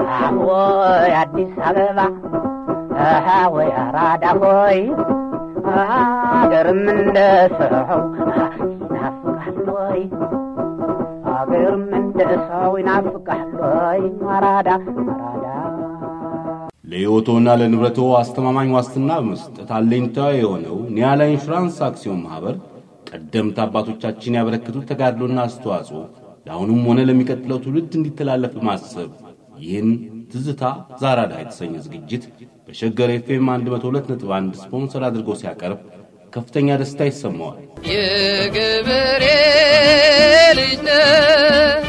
ወይ አዲስ አበባ ወይ አራዳ ሆይ አገርም እንደ ሰው ይናፍቃል ወይ አገርም እንደ ሰው ይናፍቃል ወይ አራዳ አራዳ ለሕይወቶና ለንብረቶ አስተማማኝ ዋስትና በመስጠት አለኝታ የሆነው ኒያላ ኢንሹራንስ አክሲዮን ማኅበር ቀደምት አባቶቻችን ያበረከቱት ተጋድሎና አስተዋጽኦ ለአሁኑም ሆነ ለሚቀጥለው ትውልድ እንዲተላለፍ በማሰብ ይህን ትዝታ ዛራዳ የተሰኘ ዝግጅት በሸገር ኤፍኤም 102.1 ስፖንሰር አድርጎ ሲያቀርብ ከፍተኛ ደስታ ይሰማዋል። የገበሬ ልጅ ነህ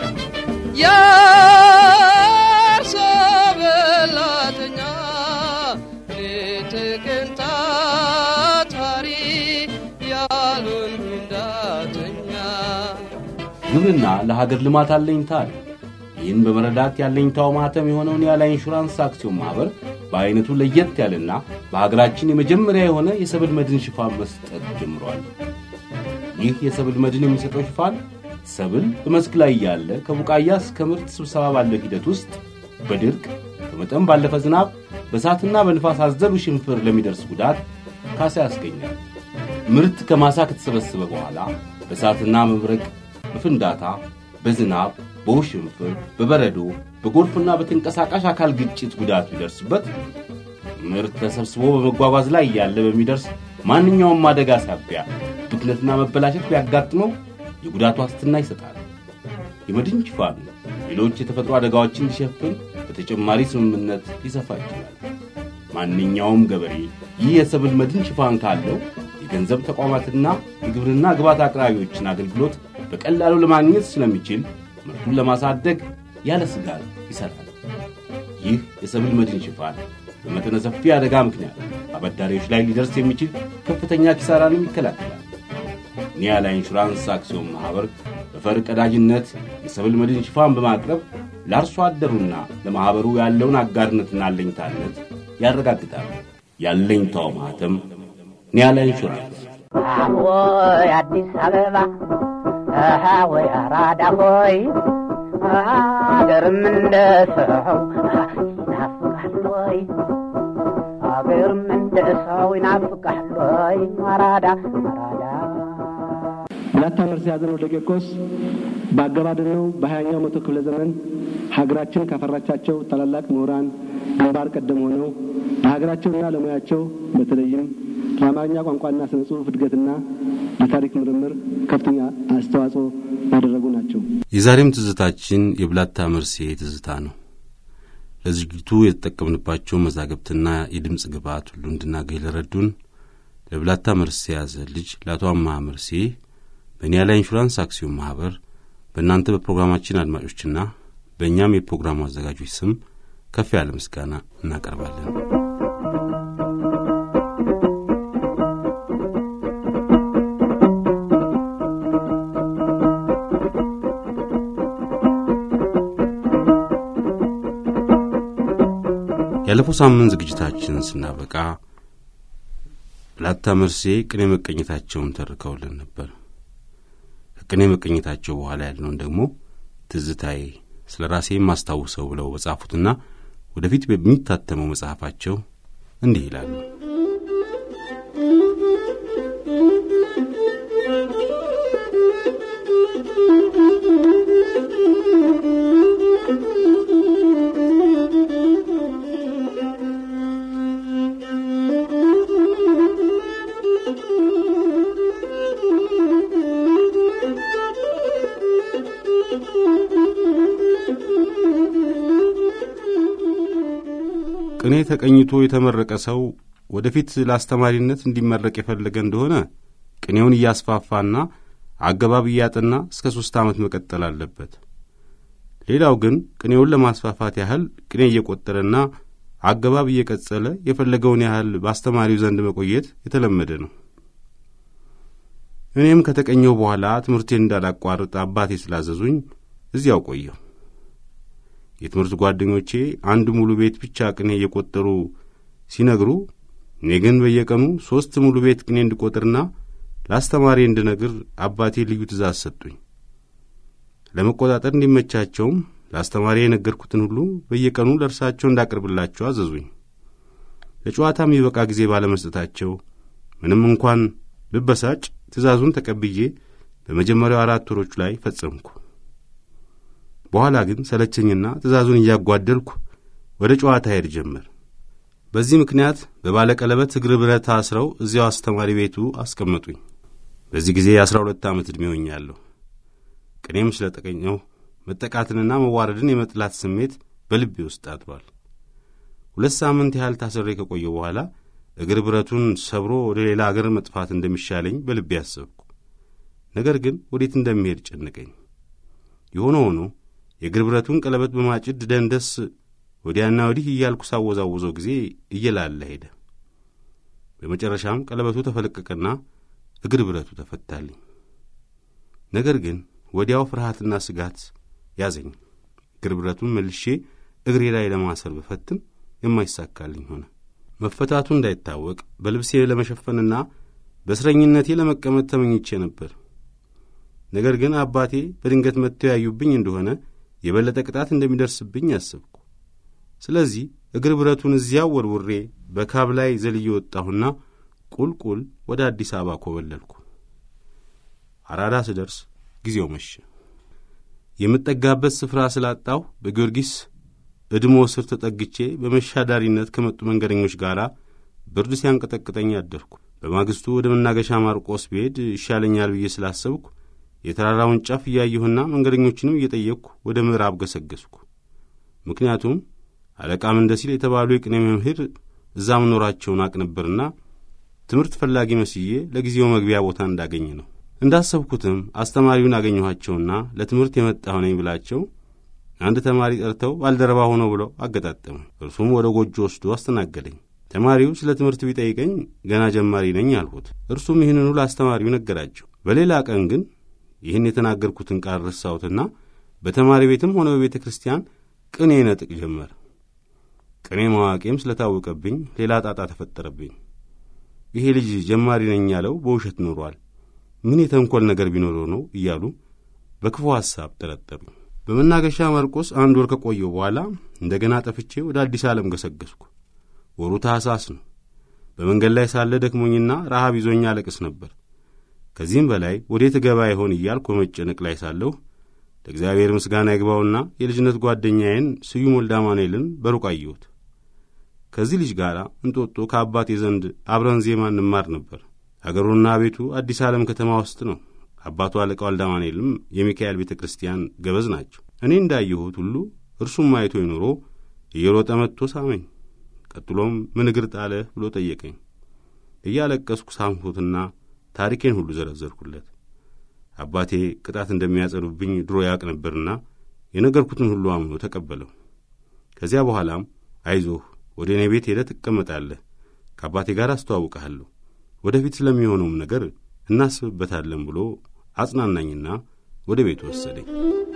የአርሶ በላተኛ ሌት ቀን ታታሪ ያሉን እንዳተኛ ግብርና ለሀገር ልማት አለኝታ አለ። ይህን በመረዳት ያለኝታው ማህተም የሆነውን ያለ ኢንሹራንስ አክሲዮን ማኅበር በዐይነቱ ለየት ያለና በሀገራችን የመጀመሪያ የሆነ የሰብል መድን ሽፋን መስጠት ጀምሯል። ይህ የሰብል መድን የሚሰጠው ሽፋን ሰብል በመስክ ላይ ያለ ከቡቃያ እስከ ምርት ስብሰባ ባለው ሂደት ውስጥ በድርቅ ከመጠን ባለፈ ዝናብ፣ በእሳትና በንፋስ አዘሉ ሽንፍር ለሚደርስ ጉዳት ካሳ ያስገኛል። ምርት ከማሳ ከተሰበሰበ በኋላ በእሳትና መብረቅ፣ በፍንዳታ፣ በዝናብ፣ በውሽንፍር፣ በበረዶ፣ በጎርፍና በተንቀሳቃሽ አካል ግጭት ጉዳት ቢደርስበት ምርት ተሰብስቦ በመጓጓዝ ላይ ያለ በሚደርስ ማንኛውም አደጋ ሳቢያ ብክነትና መበላሸት ቢያጋጥመው የጉዳት ዋስትና ይሰጣል። የመድን ሽፋኑ ሌሎች የተፈጥሮ አደጋዎችን እንዲሸፍን በተጨማሪ ስምምነት ሊሰፋ ይችላል። ማንኛውም ገበሬ ይህ የሰብል መድን ሽፋን ካለው የገንዘብ ተቋማትና የግብርና ግብዓት አቅራቢዎችን አገልግሎት በቀላሉ ለማግኘት ስለሚችል ምርቱን ለማሳደግ ያለ ስጋት ይሠራል። ይህ የሰብል መድን ሽፋን በመጠነ ሰፊ አደጋ ምክንያት አበዳሪዎች ላይ ሊደርስ የሚችል ከፍተኛ ኪሳራንም ይከላከላል። ኒያላ ኢንሹራንስ አክሲዮን ማኅበር በፈር ቀዳጅነት የሰብል መድን ሽፋን በማቅረብ ለአርሶ አደሩና ለማኅበሩ ያለውን አጋርነትና አለኝታነት ያረጋግጣል። ያለኝታው ማኅተም ኒያላ ኢንሹራንስ። ወይ አዲስ አበባ ወይ አራዳ ሆይ አገርም እንደ ሰው ይናፍቃል ወይ አገርም እንደ ሰው ይናፍቃል ወይ አራዳ አራዳ ብላታ መርሲ ያዘነው ደቄቆስ በአገባደነው በሀያኛው መቶ ክፍለ ዘመን ሀገራችን ካፈራቻቸው ታላላቅ ምሁራን ግንባር ቀደም ሆነው ለሀገራቸውና ለሙያቸው በተለይም ለአማርኛ ቋንቋና ስነ ጽሑፍ እድገትና ለታሪክ ምርምር ከፍተኛ አስተዋጽኦ ያደረጉ ናቸው። የዛሬም ትዝታችን የብላታ መርሴ ትዝታ ነው። ለዝግጅቱ የተጠቀምንባቸው መዛግብትና የድምፅ ግብዓት ሁሉ እንድናገኝ ለረዱን ለብላታ መርሴ ያዘ ልጅ ለአቶ አማሃ መርሴ በኒያላ ኢንሹራንስ አክሲዮን ማኅበር በእናንተ በፕሮግራማችን አድማጮችና በእኛም የፕሮግራሙ አዘጋጆች ስም ከፍ ያለ ምስጋና እናቀርባለን። ያለፈው ሳምንት ዝግጅታችንን ስናበቃ ብላታ መርሴ ቅኔ መቀኘታቸውን ተርከውልን ነበር። ከቅኔ መቀኘታቸው በኋላ ያለውን ደግሞ ትዝታዬ ስለ ራሴ የማስታውሰው ብለው በጻፉትና ወደፊት በሚታተመው መጽሐፋቸው እንዲህ ይላሉ። ቅኔ ተቀኝቶ የተመረቀ ሰው ወደፊት ለአስተማሪነት እንዲመረቅ የፈለገ እንደሆነ ቅኔውን እያስፋፋና አገባብ እያጠና እስከ ሦስት ዓመት መቀጠል አለበት። ሌላው ግን ቅኔውን ለማስፋፋት ያህል ቅኔ እየቆጠረና አገባብ እየቀጸለ የፈለገውን ያህል በአስተማሪው ዘንድ መቆየት የተለመደ ነው። እኔም ከተቀኘው በኋላ ትምህርቴን እንዳላቋርጥ አባቴ ስላዘዙኝ እዚያው ቆየሁ። የትምህርት ጓደኞቼ አንድ ሙሉ ቤት ብቻ ቅኔ እየቆጠሩ ሲነግሩ፣ እኔ ግን በየቀኑ ሦስት ሙሉ ቤት ቅኔ እንድቆጥርና ለአስተማሪ እንድነግር አባቴ ልዩ ትእዛዝ ሰጡኝ። ለመቆጣጠር እንዲመቻቸውም ለአስተማሪ የነገርኩትን ሁሉ በየቀኑ ለእርሳቸው እንዳቀርብላቸው አዘዙኝ። ለጨዋታ የሚበቃ ጊዜ ባለመስጠታቸው ምንም እንኳን ብበሳጭ ትእዛዙን ተቀብዬ በመጀመሪያው አራት ወሮች ላይ ፈጸምኩ። በኋላ ግን ሰለቸኝና ትእዛዙን እያጓደልኩ ወደ ጨዋታ ሄድ ጀመር። በዚህ ምክንያት በባለቀለበት እግር ብረት አስረው እዚያው አስተማሪ ቤቱ አስቀመጡኝ። በዚህ ጊዜ የአሥራ ሁለት ዓመት ዕድሜ ሆኛለሁ። ቅኔም ስለ ጠቀኘው መጠቃትንና መዋረድን የመጥላት ስሜት በልቤ ውስጥ አድሯል። ሁለት ሳምንት ያህል ታስሬ ከቆየሁ በኋላ እግር ብረቱን ሰብሮ ወደ ሌላ አገር መጥፋት እንደሚሻለኝ በልቤ አሰብኩ። ነገር ግን ወዴት እንደሚሄድ ጨነቀኝ። የሆነ ሆኖ የእግር ብረቱን ቀለበት በማጭድ ደንደስ ወዲያና ወዲህ እያልኩ ሳወዛውዘው ጊዜ እየላለ ሄደ። በመጨረሻም ቀለበቱ ተፈለቀቀና እግር ብረቱ ተፈታልኝ። ነገር ግን ወዲያው ፍርሃትና ስጋት ያዘኝ። እግር ብረቱን መልሼ እግሬ ላይ ለማሰር ብፈትም የማይሳካልኝ ሆነ። መፈታቱ እንዳይታወቅ በልብሴ ለመሸፈንና በእስረኝነቴ ለመቀመጥ ተመኝቼ ነበር። ነገር ግን አባቴ በድንገት መጥተው ያዩብኝ እንደሆነ የበለጠ ቅጣት እንደሚደርስብኝ አሰብኩ። ስለዚህ እግር ብረቱን እዚያው ወርውሬ በካብ ላይ ዘልዬ ወጣሁና ቁልቁል ወደ አዲስ አበባ ኮበለልኩ። አራዳ ስደርስ ጊዜው መሸ። የምጠጋበት ስፍራ ስላጣሁ በጊዮርጊስ እድሞ ስር ተጠግቼ በመሻዳሪነት ከመጡ መንገደኞች ጋር ብርድ ሲያንቀጠቅጠኝ አደርኩ። በማግስቱ ወደ መናገሻ ማርቆስ ብሄድ ይሻለኛል ብዬ ስላሰብኩ የተራራውን ጫፍ እያየሁና መንገደኞችንም እየጠየቅኩ ወደ ምዕራብ ገሰገስኩ። ምክንያቱም አለቃ ምንደሲል የተባሉ የቅኔ መምህር እዛ መኖራቸውን አቅ ነበርና ትምህርት ፈላጊ መስዬ ለጊዜው መግቢያ ቦታ እንዳገኝ ነው። እንዳሰብኩትም አስተማሪውን አገኘኋቸውና ለትምህርት የመጣሁ ነኝ ብላቸው አንድ ተማሪ ጠርተው ባልደረባ ሆነው ብለው አገጣጠሙ። እርሱም ወደ ጎጆ ወስዶ አስተናገደኝ። ተማሪው ስለ ትምህርት ቢጠይቀኝ ገና ጀማሪ ነኝ አልሁት። እርሱም ይህንኑ ለአስተማሪው ነገራቸው። በሌላ ቀን ግን ይህን የተናገርኩትን ቃል ረሳሁትና በተማሪ ቤትም ሆነ በቤተ ክርስቲያን ቅኔ ነጥቅ ጀመር። ቅኔ ማዋቄም ስለታወቀብኝ ሌላ ጣጣ ተፈጠረብኝ። ይሄ ልጅ ጀማሪ ነኝ ያለው በውሸት ኖሯል፣ ምን የተንኰል ነገር ቢኖረው ነው እያሉ በክፉ ሐሳብ ጠረጠሩኝ። በመናገሻ ማርቆስ አንድ ወር ከቆየው በኋላ እንደገና ጠፍቼ ወደ አዲስ ዓለም ገሰገስኩ። ወሩ ታሕሳስ ነው። በመንገድ ላይ ሳለ ደክሞኝና ረሃብ ይዞኛ አለቅስ ነበር። ከዚህም በላይ ወዴት እገባ ይሆን እያልኩ በመጨነቅ ላይ ሳለሁ ለእግዚአብሔር ምስጋና ይግባውና የልጅነት ጓደኛዬን ስዩም ወልደ አማኑኤልን በሩቅ አየሁት። ከዚህ ልጅ ጋር እንጦጦ ከአባቴ ዘንድ አብረን ዜማ እንማር ነበር። አገሩና ቤቱ አዲስ ዓለም ከተማ ውስጥ ነው። አባቱ አለቃ ወልደ አማኑኤልም የሚካኤል ቤተ ክርስቲያን ገበዝ ናቸው። እኔ እንዳየሁት ሁሉ እርሱም አይቶ ኖሮ እየሮጠ መጥቶ ሳመኝ። ቀጥሎም ምን እግር ጣለህ ብሎ ጠየቀኝ። እያለቀስኩ ሳምሁትና ታሪኬን ሁሉ ዘረዘርኩለት። አባቴ ቅጣት እንደሚያጸኑብኝ ድሮ ያውቅ ነበርና የነገርኩትን ሁሉ አምኖ ተቀበለው። ከዚያ በኋላም አይዞህ፣ ወደ እኔ ቤት ሄደህ ትቀመጣለህ፣ ከአባቴ ጋር አስተዋውቀሃለሁ፣ ወደፊት ስለሚሆነውም ነገር እናስብበታለን ብሎ አጽናናኝና ወደ ቤቱ ወሰደኝ።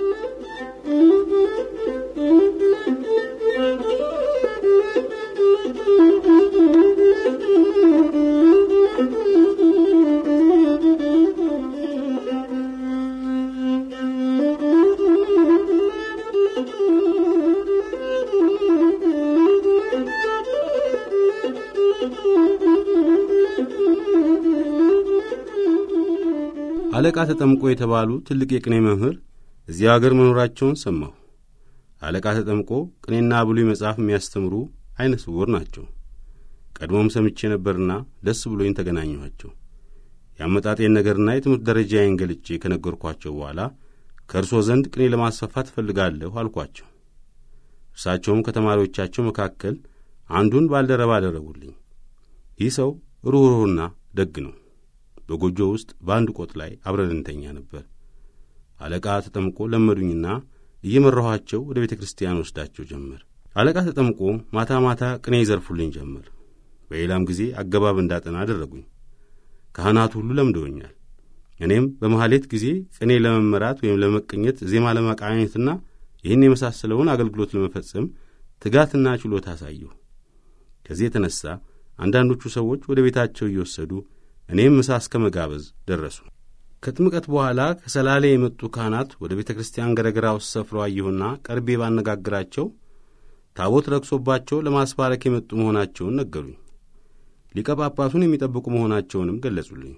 አለቃ ተጠምቆ የተባሉ ትልቅ የቅኔ መምህር እዚያ አገር መኖራቸውን ሰማሁ። አለቃ ተጠምቆ ቅኔና ብሉይ መጽሐፍ የሚያስተምሩ ዐይነ ስውር ናቸው። ቀድሞም ሰምቼ ነበርና ደስ ብሎኝ ተገናኘኋቸው። የአመጣጤን ነገርና የትምህርት ደረጃዬን ገልጬ ከነገርኳቸው በኋላ ከእርሶ ዘንድ ቅኔ ለማስፋፋት እፈልጋለሁ አልኳቸው። እርሳቸውም ከተማሪዎቻቸው መካከል አንዱን ባልደረባ አደረጉልኝ። ይህ ሰው ሩኅሩህና ደግ ነው። በጎጆ ውስጥ በአንድ ቆጥ ላይ አብረን እንተኛ ነበር። አለቃ ተጠምቆ ለመዱኝና እየመራኋቸው ወደ ቤተ ክርስቲያን ወስዳቸው ጀመር። አለቃ ተጠምቆ ማታ ማታ ቅኔ ይዘርፉልኝ ጀመር። በሌላም ጊዜ አገባብ እንዳጠና አደረጉኝ። ካህናቱ ሁሉ ለምደውኛል። እኔም በመሐሌት ጊዜ ቅኔ ለመመራት ወይም ለመቀኘት፣ ዜማ ለመቃኘትና ይህን የመሳሰለውን አገልግሎት ለመፈጸም ትጋትና ችሎታ አሳየሁ። ከዚህ የተነሣ አንዳንዶቹ ሰዎች ወደ ቤታቸው እየወሰዱ እኔም ምሳ እስከ መጋበዝ ደረሱ። ከጥምቀት በኋላ ከሰላሌ የመጡ ካህናት ወደ ቤተ ክርስቲያን ገረገራ ውስጥ ሰፍረው አየሁና ቀርቤ ባነጋግራቸው ታቦት ረክሶባቸው ለማስባረክ የመጡ መሆናቸውን ነገሩኝ። ሊቀ ጳጳሱን የሚጠብቁ መሆናቸውንም ገለጹልኝ።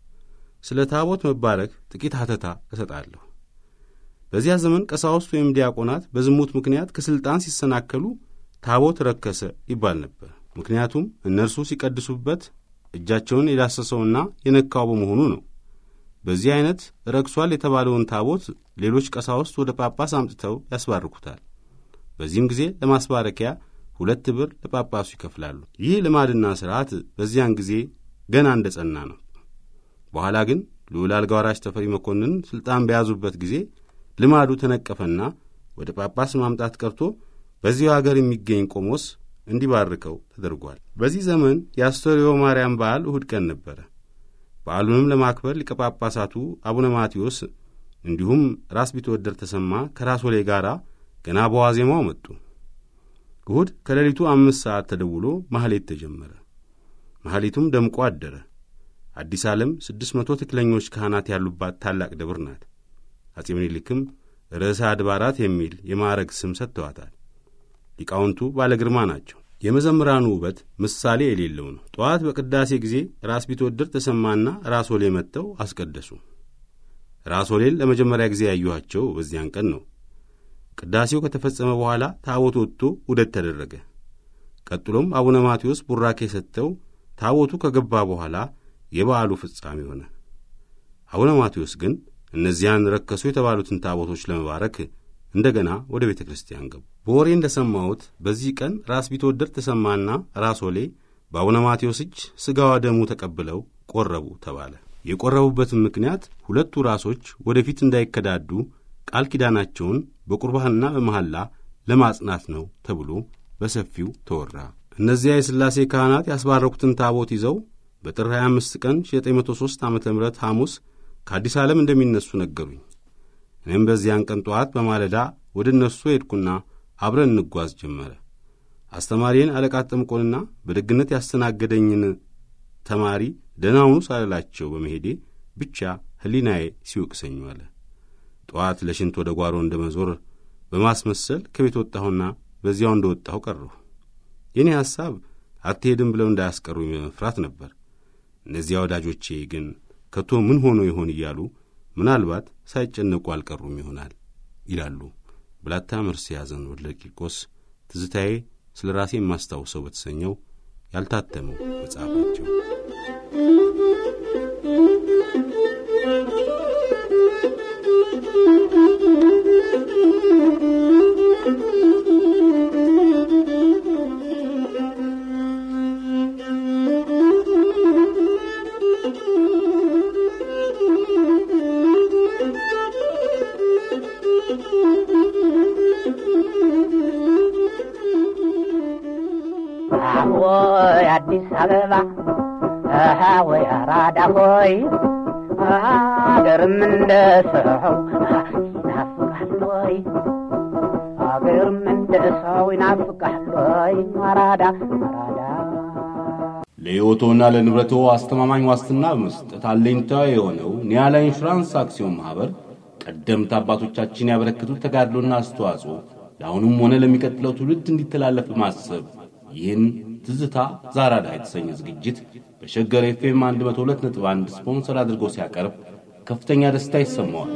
ስለ ታቦት መባረክ ጥቂት ሐተታ እሰጣለሁ። በዚያ ዘመን ቀሳውስት ወይም ዲያቆናት በዝሙት ምክንያት ከሥልጣን ሲሰናከሉ ታቦት ረከሰ ይባል ነበር። ምክንያቱም እነርሱ ሲቀድሱበት እጃቸውን የዳሰሰውና የነካው በመሆኑ ነው። በዚህ ዐይነት ረክሷል የተባለውን ታቦት ሌሎች ቀሳውስት ወደ ጳጳስ አምጥተው ያስባርኩታል። በዚህም ጊዜ ለማስባረኪያ ሁለት ብር ለጳጳሱ ይከፍላሉ። ይህ ልማድና ሥርዓት በዚያን ጊዜ ገና እንደ ጸና ነው። በኋላ ግን ልዑል አልጋ ወራሽ ተፈሪ መኮንን ሥልጣን በያዙበት ጊዜ ልማዱ ተነቀፈና ወደ ጳጳስ ማምጣት ቀርቶ በዚሁ አገር የሚገኝ ቆሞስ እንዲባርከው ተደርጓል። በዚህ ዘመን የአስተርዮ ማርያም በዓል እሁድ ቀን ነበረ። በዓሉንም ለማክበር ሊቀ ጳጳሳቱ አቡነ ማቴዎስ እንዲሁም ራስ ቢትወደድ ተሰማ ከራስ ወሌ ጋር ገና በዋዜማው መጡ። እሁድ ከሌሊቱ አምስት ሰዓት ተደውሎ ማኅሌት ተጀመረ። ማኅሌቱም ደምቆ አደረ። አዲስ ዓለም ስድስት መቶ ትክክለኞች ካህናት ያሉባት ታላቅ ደብር ናት። አጼ ምኒልክም ርዕሰ አድባራት የሚል የማዕረግ ስም ሰጥተዋታል። ሊቃውንቱ ባለ ግርማ ናቸው። የመዘምራኑ ውበት ምሳሌ የሌለው ነው። ጠዋት በቅዳሴ ጊዜ ራስ ቢትወደድ ተሰማና ራስ ወሌ መጥተው አስቀደሱ። ራስ ወሌን ለመጀመሪያ ጊዜ ያዩኋቸው በዚያን ቀን ነው። ቅዳሴው ከተፈጸመ በኋላ ታቦት ወጥቶ ውደት ተደረገ። ቀጥሎም አቡነ ማቴዎስ ቡራኬ ሰጥተው ታቦቱ ከገባ በኋላ የበዓሉ ፍጻሜ ሆነ። አቡነ ማቴዎስ ግን እነዚያን ረከሱ የተባሉትን ታቦቶች ለመባረክ እንደገና ወደ ቤተ ክርስቲያን ገቡ። በወሬ እንደ ሰማሁት በዚህ ቀን ራስ ቢትወደድ ተሰማና ራስ ወሌ በአቡነ ማቴዎስ እጅ ሥጋዋ ደሙ ተቀብለው ቆረቡ ተባለ። የቆረቡበትም ምክንያት ሁለቱ ራሶች ወደፊት እንዳይከዳዱ ቃል ኪዳናቸውን በቁርባንና በመሐላ ለማጽናት ነው ተብሎ በሰፊው ተወራ። እነዚያ የሥላሴ ካህናት ያስባረኩትን ታቦት ይዘው በጥር 25 ቀን 1903 ዓ ም ሐሙስ ከአዲስ ዓለም እንደሚነሱ ነገሩኝ። እኔም በዚያን ቀን ጠዋት በማለዳ ወደ እነርሱ ሄድኩና አብረን እንጓዝ ጀመረ። አስተማሪን አለቃ ጠምቆንና በደግነት ያስተናገደኝን ተማሪ ደህናውኑ ሳልላቸው በመሄዴ ብቻ ሕሊናዬ ሲወቅሰኝ ዋለ። ጠዋት ለሽንት ወደ ጓሮ እንደ መዞር በማስመሰል ከቤት ወጣሁና በዚያው እንደ ወጣሁ ቀረሁ። የእኔ ሐሳብ አትሄድም ብለው እንዳያስቀሩኝ በመፍራት ነበር። እነዚያ ወዳጆቼ ግን ከቶ ምን ሆኖ ይሆን እያሉ ምናልባት ሳይጨነቁ አልቀሩም ይሆናል ይላሉ ብላታ መርሴ ያዘን ወልደ ቂርቆስ ትዝታዬ ስለ ራሴ የማስታውሰው በተሰኘው ያልታተመው መጽሐፋቸው። ወይ አዲስ አበባ አሃ ወይ አራዳ ሆይ አገርም እንደ ሰው ይናፍቃል ወይ አገርም እንደ ሰው ይናፍቃል ወይ አራዳ አራዳ ለሕይወቶና ለንብረቶ አስተማማኝ ዋስትና በመስጠት አለኝታ የሆነው ኒያላ ኢንሹራንስ አክሲዮን ማኅበር ቀደምት አባቶቻችን ያበረከቱት ተጋድሎና አስተዋጽኦ ለአሁኑም ሆነ ለሚቀጥለው ትውልድ እንዲተላለፍ በማሰብ ይህን ትዝታ ዛራዳ የተሰኘ ዝግጅት በሸገር ኤፍኤም 102.1 ስፖንሰር አድርጎ ሲያቀርብ ከፍተኛ ደስታ ይሰማዋል።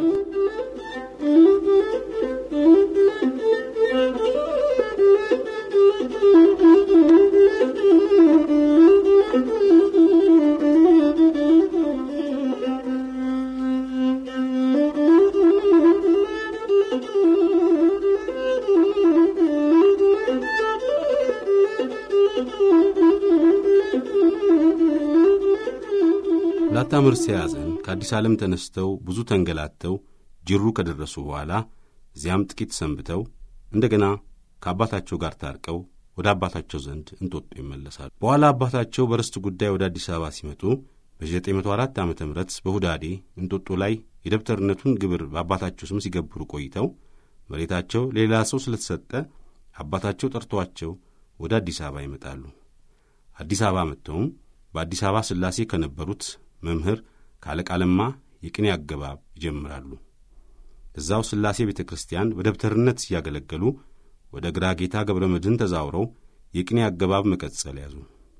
ላታ መርሴ ያዘን ከአዲስ ዓለም ተነስተው ብዙ ተንገላተው ጅሩ ከደረሱ በኋላ እዚያም ጥቂት ሰንብተው እንደገና ከአባታቸው ጋር ታርቀው ወደ አባታቸው ዘንድ እንጦጦ ይመለሳሉ። በኋላ አባታቸው በርስት ጉዳይ ወደ አዲስ አበባ ሲመጡ በ904 ዓ ም በሁዳዴ እንጦጦ ላይ የደብተርነቱን ግብር በአባታቸው ስም ሲገብሩ ቆይተው መሬታቸው ሌላ ሰው ስለተሰጠ አባታቸው ጠርተዋቸው ወደ አዲስ አበባ ይመጣሉ። አዲስ አበባ መጥተውም በአዲስ አበባ ሥላሴ ከነበሩት መምህር ከአለቃ ለማ የቅኔ አገባብ ይጀምራሉ። እዛው ሥላሴ ቤተ ክርስቲያን በደብተርነት ሲያገለገሉ ወደ ግራ ጌታ ገብረ መድኅን ተዛውረው የቅኔ አገባብ መቀጸል ያዙ።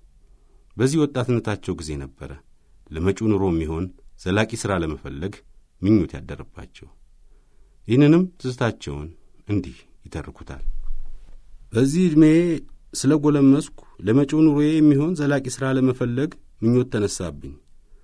በዚህ ወጣትነታቸው ጊዜ ነበረ ለመጪው ኑሮ የሚሆን ዘላቂ ሥራ ለመፈለግ ምኞት ያደረባቸው። ይህንንም ትዝታቸውን እንዲህ ይተርኩታል። በዚህ ዕድሜ ስለ ጐለመስኩ ለመጪው ኑሮዬ የሚሆን ዘላቂ ሥራ ለመፈለግ ምኞት ተነሳብኝ።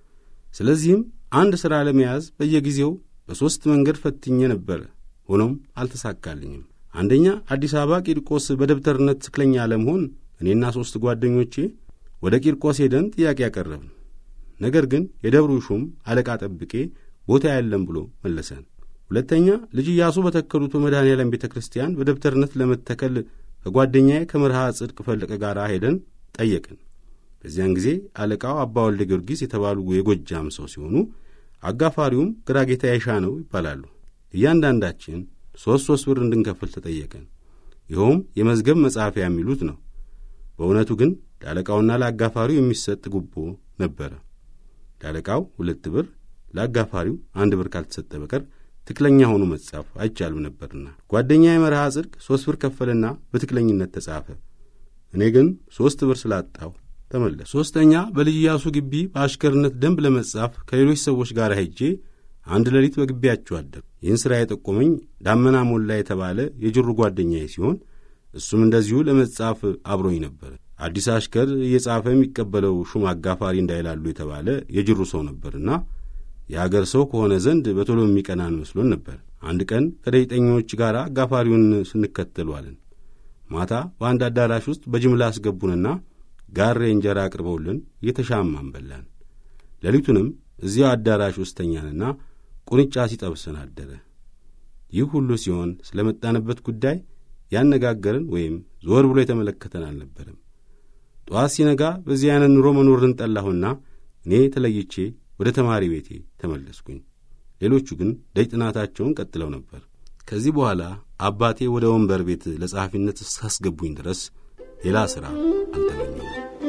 ስለዚህም አንድ ሥራ ለመያዝ በየጊዜው በሦስት መንገድ ፈትኜ ነበረ። ሆኖም አልተሳካልኝም። አንደኛ አዲስ አበባ ቂርቆስ በደብተርነት ትክክለኛ ለመሆን እኔና ሦስት ጓደኞቼ ወደ ቂርቆስ ሄደን ጥያቄ ያቀረብን። ነገር ግን የደብሩ ሹም አለቃ ጠብቄ ቦታ የለም ብሎ መለሰን። ሁለተኛ ልጅ ኢያሱ በተከሉት በመድኃኔዓለም ቤተ ክርስቲያን በደብተርነት ለመተከል ከጓደኛዬ ከመርሃ ጽድቅ ፈለቀ ጋር ሄደን ጠየቅን። በዚያን ጊዜ አለቃው አባ ወልደ ጊዮርጊስ የተባሉ የጎጃም ሰው ሲሆኑ አጋፋሪውም ግራጌታ ያሻ ነው ይባላሉ። እያንዳንዳችን ሦስት ሦስት ብር እንድንከፍል ተጠየቀን። ይኸውም የመዝገብ መጻፊያ የሚሉት ነው። በእውነቱ ግን ለአለቃውና ለአጋፋሪው የሚሰጥ ጉቦ ነበረ። ለአለቃው ሁለት ብር፣ ለአጋፋሪው አንድ ብር ካልተሰጠ በቀር ትክክለኛ ሆኖ መጻፍ አይቻልም ነበርና ጓደኛ የመርሃ ጽድቅ ሦስት ብር ከፈለና በትክክለኝነት ተጻፈ። እኔ ግን ሦስት ብር ስላጣው ተመለስ። ሦስተኛ በልጅ ኢያሱ ግቢ በአሽከርነት ደንብ ለመጻፍ ከሌሎች ሰዎች ጋር ሄጄ አንድ ሌሊት በግቢያቸው አደር። ይህን ሥራ የጠቆመኝ ዳመና ሞላ የተባለ የጅሩ ጓደኛዬ ሲሆን እሱም እንደዚሁ ለመጻፍ አብሮኝ ነበር። አዲስ አሽከር እየጻፈ የሚቀበለው ሹም አጋፋሪ እንዳይላሉ የተባለ የጅሩ ሰው ነበርና የአገር ሰው ከሆነ ዘንድ በቶሎ የሚቀናን መስሎን ነበር። አንድ ቀን ከደይጠኞች ጋር አጋፋሪውን ስንከተሏለን። ማታ በአንድ አዳራሽ ውስጥ በጅምላ አስገቡንና ጋሬ እንጀራ አቅርበውልን እየተሻማን በላን። ሌሊቱንም እዚያው አዳራሽ ውስጥ ተኛንና ቁንጫ ሲጠብሰን አደረ። ይህ ሁሉ ሲሆን ስለ መጣንበት ጉዳይ ያነጋገርን ወይም ዞር ብሎ የተመለከተን አልነበረም። ጠዋት ሲነጋ በዚህ አይነት ኑሮ መኖርን ጠላሁና እኔ ተለይቼ ወደ ተማሪ ቤቴ ተመለስኩኝ። ሌሎቹ ግን ደጅ ጥናታቸውን ቀጥለው ነበር። ከዚህ በኋላ አባቴ ወደ ወንበር ቤት ለጸሐፊነት እስካስገቡኝ ድረስ ሌላ ሥራ አልተገኘም።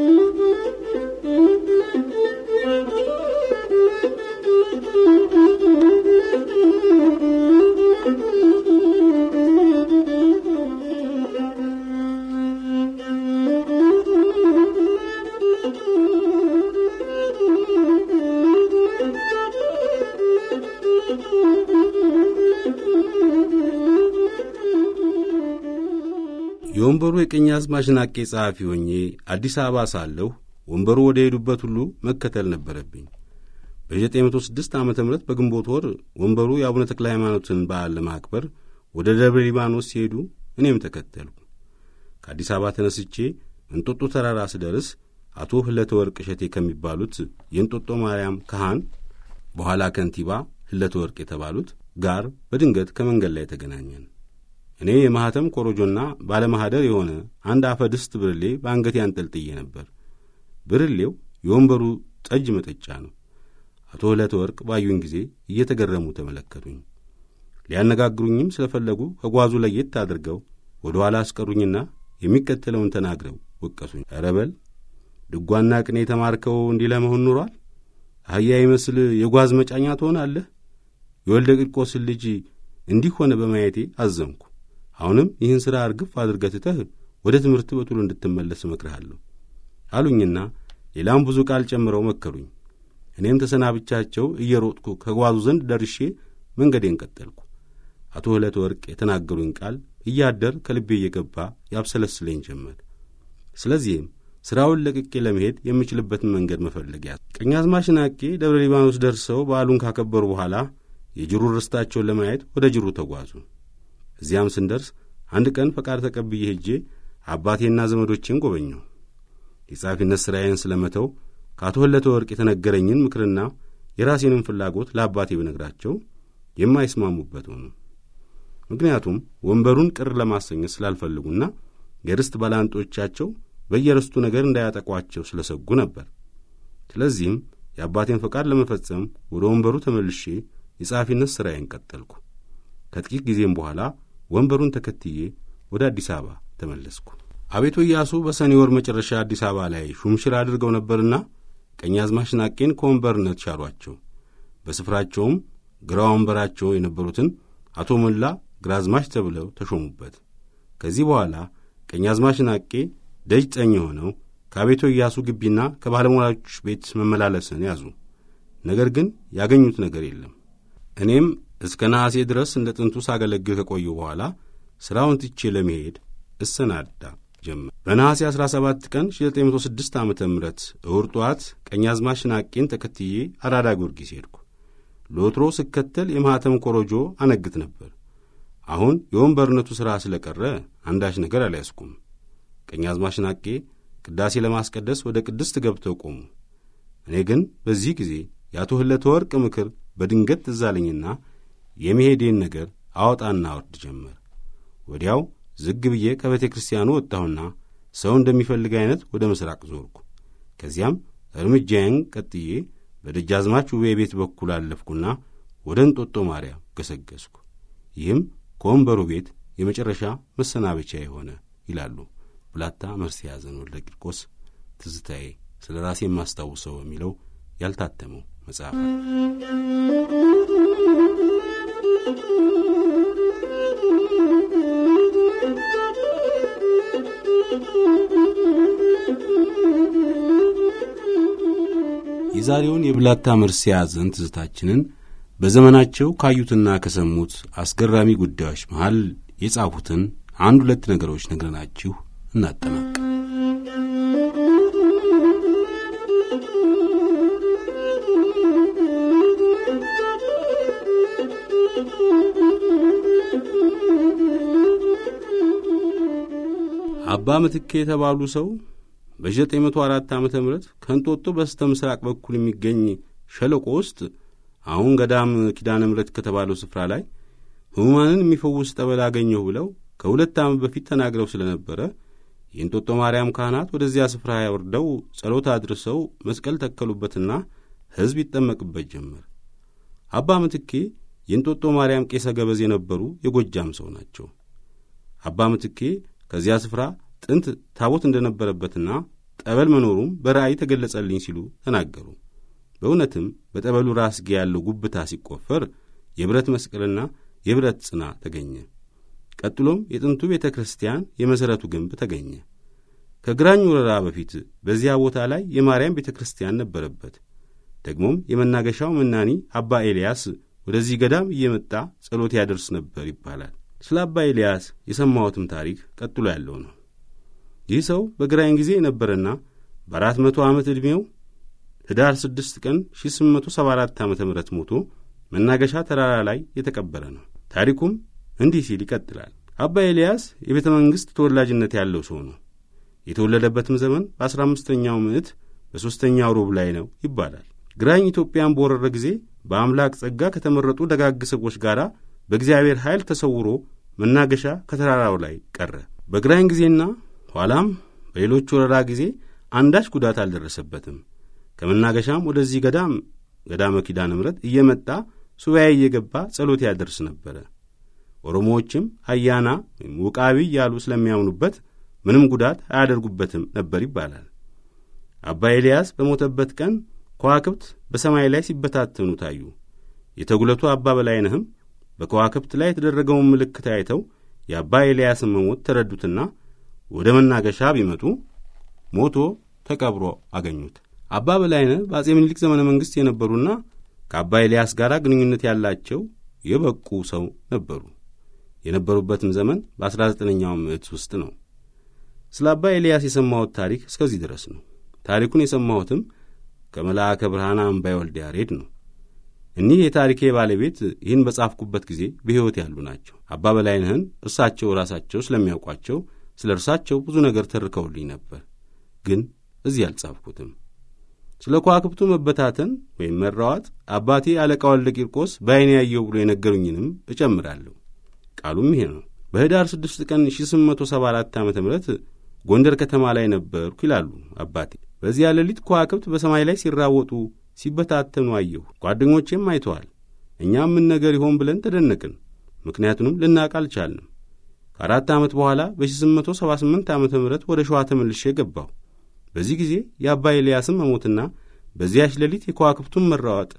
የወንበሩ የቀኛዝማች ናቄ ጸሐፊ ሆኜ አዲስ አበባ ሳለሁ ወንበሩ ወደ ሄዱበት ሁሉ መከተል ነበረብኝ። በ906 ዓ ም በግንቦት ወር ወንበሩ የአቡነ ተክለ ሃይማኖትን በዓል ለማክበር ወደ ደብረ ሊባኖስ ሲሄዱ እኔም ተከተልኩ። ከአዲስ አበባ ተነስቼ እንጦጦ ተራራ ስደርስ አቶ ህለተ ወርቅ እሸቴ ከሚባሉት የእንጦጦ ማርያም ካህን በኋላ ከንቲባ ህለተ ወርቅ የተባሉት ጋር በድንገት ከመንገድ ላይ ተገናኘን። እኔ የማኅተም ኮረጆና ባለማኅደር የሆነ አንድ አፈ ድስት ብርሌ በአንገቴ አንጠልጥዬ ነበር። ብርሌው የወንበሩ ጠጅ መጠጫ ነው። አቶ ዕለተ ወርቅ ባዩኝ ጊዜ እየተገረሙ ተመለከቱኝ። ሊያነጋግሩኝም ስለፈለጉ ከጓዙ ለየት አድርገው ወደ ኋላ አስቀሩኝና የሚከተለውን ተናግረው ወቀሱኝ። ኧረ በል ድጓና ቅኔ የተማርከው እንዲህ ለመሆን ኑሯል? አህያ ይመስል የጓዝ መጫኛ ትሆናለህ? የወልደ ቂርቆስን ልጅ እንዲህ ሆነ በማየቴ አዘንኩ። አሁንም ይህን ሥራ እርግፍ አድርገህ ትተህ ወደ ትምህርት በቶሎ እንድትመለስ እመክርሃለሁ አሉኝና ሌላም ብዙ ቃል ጨምረው መከሩኝ። እኔም ተሰናብቻቸው እየሮጥኩ ከጓዙ ዘንድ ደርሼ መንገዴን ቀጠልኩ። አቶ ዕለተ ወርቅ የተናገሩኝ ቃል እያደር ከልቤ እየገባ ያብሰለስለኝ ጀመር። ስለዚህም ሥራውን ለቅቄ ለመሄድ የምችልበትን መንገድ መፈለግ ያዝ። ቀኛዝማች ናቄ ደብረ ሊባኖስ ደርሰው በዓሉን ካከበሩ በኋላ የጅሩ ርስታቸውን ለማየት ወደ ጅሩ ተጓዙ። እዚያም ስንደርስ አንድ ቀን ፈቃድ ተቀብዬ ሄጄ አባቴና ዘመዶቼን ጐበኘሁ። የጸሐፊነት ሥራዬን ስለ መተው ከአቶ ዕለተ ወርቅ የተነገረኝን ምክርና የራሴንም ፍላጎት ለአባቴ ብነግራቸው የማይስማሙበት ሆኑ። ምክንያቱም ወንበሩን ቅር ለማሰኘት ስላልፈልጉና የርስት ባላንጦቻቸው በየርስቱ ነገር እንዳያጠቋቸው ስለ ሰጉ ነበር። ስለዚህም የአባቴን ፈቃድ ለመፈጸም ወደ ወንበሩ ተመልሼ የጸሐፊነት ሥራዬን ቀጠልኩ። ከጥቂት ጊዜም በኋላ ወንበሩን ተከትዬ ወደ አዲስ አበባ ተመለስኩ። አቤቱ ኢያሱ በሰኔ ወር መጨረሻ አዲስ አበባ ላይ ሹምሽር አድርገው ነበርና ቀኛዝማች ናቄን ከወንበርነት ሻሯቸው። በስፍራቸውም ግራ ወንበራቸው የነበሩትን አቶ ሞላ ግራዝማች ተብለው ተሾሙበት። ከዚህ በኋላ ቀኛዝማች ናቄ ደጅ ጠኝ ሆነው ከአቤቶ ኢያሱ ግቢና ከባለሟሎች ቤት መመላለስን ያዙ። ነገር ግን ያገኙት ነገር የለም። እኔም እስከ ነሐሴ ድረስ እንደ ጥንቱ ሳገለግል ከቆዩ በኋላ ሥራውን ትቼ ለመሄድ እሰናዳ ጀመር። በነሐሴ 17 ቀን 1906 ዓ ም እሁድ ጠዋት ቀኛዝማች ናቄን ተከትዬ አራዳ ጊዮርጊስ ሄድኩ። ለወትሮ ስከተል የማኅተም ኮረጆ አነግት ነበር። አሁን የወንበርነቱ ሥራ ስለ ቀረ አንዳች ነገር አልያዝኩም። ቀኛዝማች ናቄ ቅዳሴ ለማስቀደስ ወደ ቅድስት ገብተው ቆሙ። እኔ ግን በዚህ ጊዜ የአቶ ህለተ ወርቅ ምክር በድንገት ትዝ አለኝና የመሄዴን ነገር አወጣና አወርድ ጀመር። ወዲያው ዝግ ብዬ ከቤተ ክርስቲያኑ ወጣሁና ሰው እንደሚፈልግ ዐይነት ወደ ምሥራቅ ዞርኩ። ከዚያም እርምጃዬን ቀጥዬ በደጃዝማች ውቤ ቤት በኩል አለፍኩና ወደ እንጦጦ ማርያም ገሰገስኩ። ይህም ከወንበሩ ቤት የመጨረሻ መሰናበቻ የሆነ ይላሉ ብላታ መርሴ ያዘን ወልደ ቂርቆስ ትዝታዬ ስለ ራሴ የማስታውሰው የሚለው ያልታተመው መጽሐፍ የዛሬውን የብላታ መርሴ ያዘን ትዝታችንን በዘመናቸው ካዩትና ከሰሙት አስገራሚ ጉዳዮች መሃል የጻፉትን አንድ ሁለት ነገሮች ነግረናችሁ እናጠናቅ። አባ ምትኬ የተባሉ ሰው በ904 ዓ ም ከእንጦጦ በስተ ምስራቅ በኩል የሚገኝ ሸለቆ ውስጥ አሁን ገዳም ኪዳነ ምሕረት ከተባለው ስፍራ ላይ ሕሙማንን የሚፈውስ ጠበል አገኘሁ ብለው ከሁለት ዓመት በፊት ተናግረው ስለነበረ የእንጦጦ ማርያም ካህናት ወደዚያ ስፍራ ያወርደው ጸሎት አድርሰው መስቀል ተከሉበትና ሕዝብ ይጠመቅበት ጀመር። አባ ምትኬ የእንጦጦ ማርያም ቄሰ ገበዝ የነበሩ የጎጃም ሰው ናቸው። አባ ምትኬ ከዚያ ስፍራ ጥንት ታቦት እንደነበረበትና ጠበል መኖሩም በራእይ ተገለጸልኝ ሲሉ ተናገሩ። በእውነትም በጠበሉ ራስጌ ያለው ጉብታ ሲቆፈር የብረት መስቀልና የብረት ጽና ተገኘ። ቀጥሎም የጥንቱ ቤተ ክርስቲያን የመሠረቱ ግንብ ተገኘ። ከግራኝ ወረራ በፊት በዚያ ቦታ ላይ የማርያም ቤተ ክርስቲያን ነበረበት። ደግሞም የመናገሻው መናኒ አባ ኤልያስ ወደዚህ ገዳም እየመጣ ጸሎት ያደርስ ነበር ይባላል። ስለ አባ ኤልያስ የሰማሁትም ታሪክ ቀጥሎ ያለው ነው። ይህ ሰው በግራኝ ጊዜ የነበረና በአራት መቶ ዓመት ዕድሜው ህዳር ስድስት ቀን 1874 ዓ ም ሞቶ መናገሻ ተራራ ላይ የተቀበረ ነው። ታሪኩም እንዲህ ሲል ይቀጥላል። አባ ኤልያስ የቤተ መንግሥት ተወላጅነት ያለው ሰው ነው። የተወለደበትም ዘመን በአስራ አምስተኛው ምዕት በሦስተኛው ሮብ ላይ ነው ይባላል። ግራኝ ኢትዮጵያን በወረረ ጊዜ በአምላክ ጸጋ ከተመረጡ ደጋግ ሰዎች ጋር በእግዚአብሔር ኃይል ተሰውሮ መናገሻ ከተራራው ላይ ቀረ። በግራኝ ጊዜና ኋላም በሌሎች ወረራ ጊዜ አንዳች ጉዳት አልደረሰበትም። ከመናገሻም ወደዚህ ገዳም ገዳመ ኪዳነ ምሕረት እየመጣ ሱባኤ እየገባ ጸሎት ያደርስ ነበረ። ኦሮሞዎችም አያና ወይም ውቃቢ እያሉ ስለሚያምኑበት ምንም ጉዳት አያደርጉበትም ነበር ይባላል። አባ ኤልያስ በሞተበት ቀን ከዋክብት በሰማይ ላይ ሲበታተኑ ታዩ። የተጉለቱ አባ በላይነህም በከዋክብት ላይ የተደረገውን ምልክት አይተው የአባ ኤልያስን መሞት ተረዱትና ወደ መናገሻ ቢመጡ ሞቶ ተቀብሮ አገኙት። አባ በላይነህ በአጼ ምኒልክ ዘመነ መንግሥት የነበሩና ከአባ ኤልያስ ጋር ግንኙነት ያላቸው የበቁ ሰው ነበሩ። የነበሩበትም ዘመን በ19ኛው ምዕት ውስጥ ነው። ስለ አባ ኤልያስ የሰማሁት ታሪክ እስከዚህ ድረስ ነው። ታሪኩን የሰማሁትም ከመልአከ ብርሃን አምባይ ወልደ ያሬድ ነው። እኒህ የታሪኬ ባለቤት ይህን በጻፍኩበት ጊዜ በሕይወት ያሉ ናቸው። አባ በላይነህን እርሳቸው ራሳቸው ስለሚያውቋቸው ስለ እርሳቸው ብዙ ነገር ተርከውልኝ ነበር፣ ግን እዚህ አልጻፍኩትም። ስለ ከዋክብቱ መበታተን ወይም መራዋጥ አባቴ አለቃ ወልደ ቂርቆስ በዐይኔ ያየው ብሎ የነገሩኝንም እጨምራለሁ። ቃሉም ይሄ ነው። በኅዳር 6 ቀን 1874 ዓ ም ጎንደር ከተማ ላይ ነበርኩ ይላሉ አባቴ። በዚያ ሌሊት ከዋክብት በሰማይ ላይ ሲራወጡ ሲበታተኑ አየሁ። ጓደኞቼም አይተዋል። እኛም ምን ነገር ይሆን ብለን ተደነቅን። ምክንያቱንም ልናውቅ አልቻልንም። ከአራት ዓመት በኋላ በ1878 ዓ ም ወደ ሸዋ ተመልሼ ገባሁ። በዚህ ጊዜ የአባ ኤልያስን መሞትና በዚያች ሌሊት የከዋክብቱን መራወጥ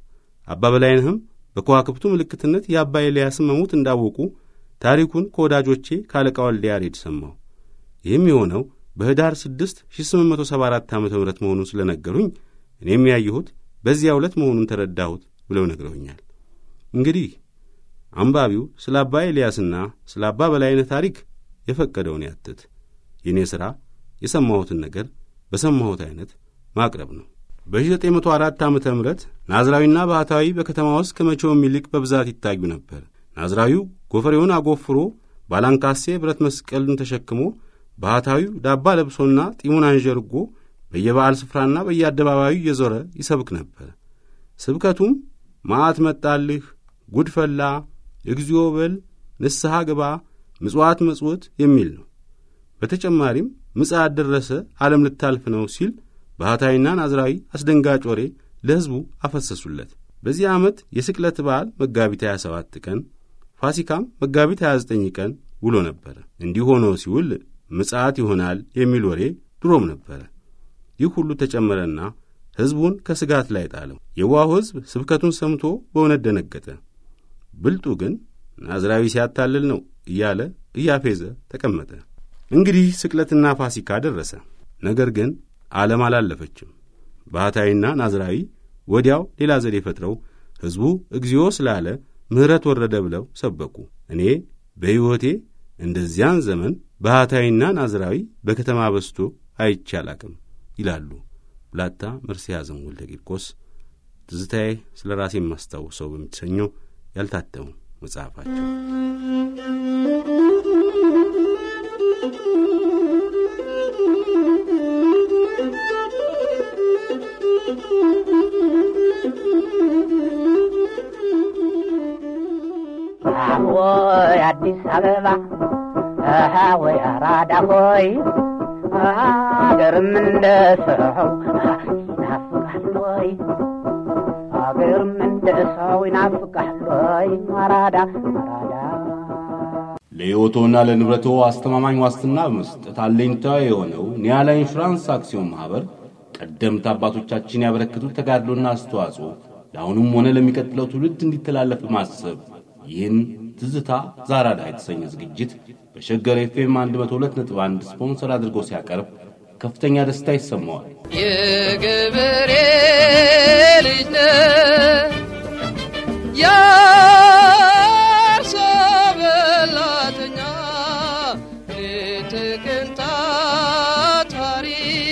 አባ በላይነህም በከዋክብቱ ምልክትነት የአባ ኤልያስን መሞት እንዳወቁ ታሪኩን ከወዳጆቼ ከአለቃ ወልደ ያሬድ ሰማሁ። ይህም የሆነው በኅዳር 6 1874 ዓ ም መሆኑን ስለነገሩኝ እኔም ያየሁት በዚያ ዕለት መሆኑን ተረዳሁት ብለው ነግረውኛል። እንግዲህ አንባቢው ስለ አባ ኤልያስና ስለ አባ በላይነህ ታሪክ የፈቀደውን ያትት። የእኔ ሥራ የሰማሁትን ነገር በሰማሁት ዐይነት ማቅረብ ነው። በ1904 ዓ ም ናዝራዊና ባህታዊ በከተማ ውስጥ ከመቼውም ይልቅ በብዛት ይታዩ ነበር። ናዝራዊው ጎፈሬውን አጎፍሮ ባላንካሴ ብረት መስቀልን ተሸክሞ ባህታዊው ዳባ ለብሶና ጢሙን አንዠርጎ በየበዓል ስፍራና በየአደባባዩ እየዞረ ይሰብክ ነበር። ስብከቱም መዓት መጣልህ፣ ጉድ ፈላ፣ እግዚኦ በል፣ ንስሐ ግባ፣ ምጽዋት መጽወት የሚል ነው። በተጨማሪም ምጽአት ደረሰ፣ ዓለም ልታልፍ ነው ሲል ባህታዊና ናዝራዊ አስደንጋጭ ወሬ ለሕዝቡ አፈሰሱለት። በዚህ ዓመት የስቅለት በዓል መጋቢት 27 ቀን፣ ፋሲካም መጋቢት 29 ቀን ውሎ ነበረ። እንዲህ ሆኖ ሲውል ምጽአት ይሆናል የሚል ወሬ ድሮም ነበረ። ይህ ሁሉ ተጨመረና ሕዝቡን ከስጋት ላይ ጣለው። የዋሁ ሕዝብ ስብከቱን ሰምቶ በእውነት ደነገጠ። ብልጡ ግን ናዝራዊ ሲያታልል ነው እያለ እያፌዘ ተቀመጠ። እንግዲህ ስቅለትና ፋሲካ ደረሰ። ነገር ግን ዓለም አላለፈችም። ባህታዊና ናዝራዊ ወዲያው ሌላ ዘዴ ፈጥረው ሕዝቡ እግዚኦ ስላለ ምሕረት ወረደ ብለው ሰበኩ። እኔ በሕይወቴ እንደዚያን ዘመን ባህታዊና ናዝራዊ በከተማ በስቶ አይቼ አላቅም ይላሉ ብላታ መርስዔያዘን ወልደ ቂርቆስ ትዝታዬ ስለ ራሴ የማስታውሰው በምትሰኘው ያልታተሙ መጽሐፋቸው። ወይ አዲስ አበባ አሃ ወይ አራዳ ሆይ አገርም እንደ ሰው ይናፍቃል ወይ አገርም እንደ ሰው ይናፍቃል ወይ አራዳ አራዳ ለሕይወቶና ለንብረቶ አስተማማኝ ዋስትና በመስጠት አለኝታ የሆነው ኒያላ ኢንሹራንስ አክሲዮን ማኅበር ቀደምት አባቶቻችን ያበረከቱት ተጋድሎና አስተዋጽኦ ለአሁኑም ሆነ ለሚቀጥለው ትውልድ እንዲተላለፍ በማሰብ ይህን ትዝታ ዛራዳ የተሰኘ ዝግጅት በሸገር ኤፍኤም 102.1 ስፖንሰር አድርጎ ሲያቀርብ ከፍተኛ ደስታ ይሰማዋል። የገበሬ ልጅ ነህ የአርሶ በላተኛ ሌት ቀን ታታሪ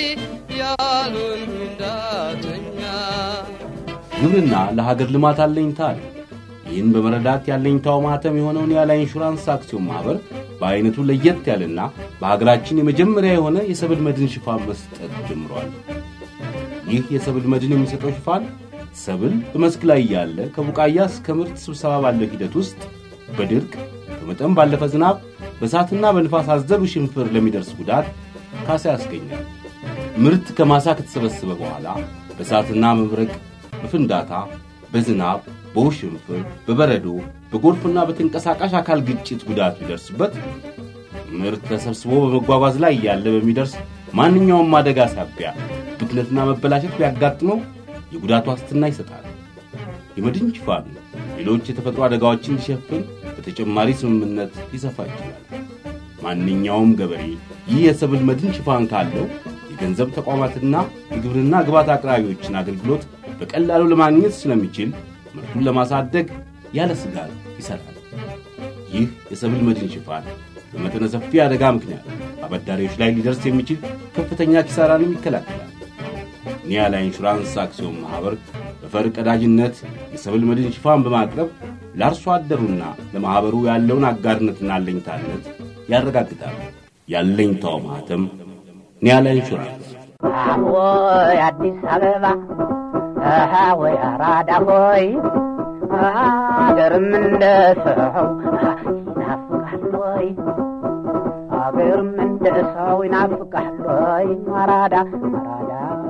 ያልሆንኩ እንዳተኛ ግብርና ለሀገር ልማት አለኝታ ነው። ይህን በመረዳት ያለኝታው ማህተም የሆነውን ኒያላ ኢንሹራንስ አክሲዮን ማኅበር በዐይነቱ ለየት ያለና በሀገራችን የመጀመሪያ የሆነ የሰብል መድን ሽፋን መስጠት ጀምሯል። ይህ የሰብል መድን የሚሰጠው ሽፋን ሰብል በመስክ ላይ ያለ ከቡቃያ እስከ ምርት ስብሰባ ባለው ሂደት ውስጥ በድርቅ ከመጠን ባለፈ ዝናብ፣ በእሳትና በንፋስ አዘሉ ሽንፍር ለሚደርስ ጉዳት ካሳ ያስገኛል። ምርት ከማሳ ከተሰበሰበ በኋላ በእሳትና መብረቅ፣ በፍንዳታ፣ በዝናብ፣ በውሽንፍር፣ በበረዶ፣ በጎርፍና በተንቀሳቃሽ አካል ግጭት ጉዳት ቢደርስበት ምርት ተሰብስቦ በመጓጓዝ ላይ ያለ በሚደርስ ማንኛውም አደጋ ሳቢያ ብክነትና መበላሸት ቢያጋጥመው የጉዳት ዋስትና ይሰጣል። የመድን ሽፋኑ ሌሎች የተፈጥሮ አደጋዎችን እንዲሸፍን በተጨማሪ ስምምነት ሊሰፋ ይችላል። ማንኛውም ገበሬ ይህ የሰብል መድን ሽፋን ካለው የገንዘብ ተቋማትና የግብርና ግብዓት አቅራቢዎችን አገልግሎት በቀላሉ ለማግኘት ስለሚችል ምርቱን ለማሳደግ ያለ ስጋት ይሠራል። ይህ የሰብል መድን ሽፋን በመጠነ ሰፊ አደጋ ምክንያት አበዳሪዎች ላይ ሊደርስ የሚችል ከፍተኛ ኪሳራንም ይከላከላል። ኒያላ ኢንሹራንስ አክሲዮን ማኅበር በፈር ቀዳጅነት የሰብል መድን ሽፋን በማቅረብ ለአርሶ አደሩና ለማኅበሩ ያለውን አጋርነትና አለኝታነት ያረጋግጣል። ያለኝታው ማኅተም ኒያላ ኢንሹራንስ። ወይ አዲስ አበባ አሃ ወይ አራዳ ሆይ አገርም እንደ ሰው ይናፍቃል ወይ አገርም እንደ ሰው ይናፍቃል ወይ አራዳ አራዳ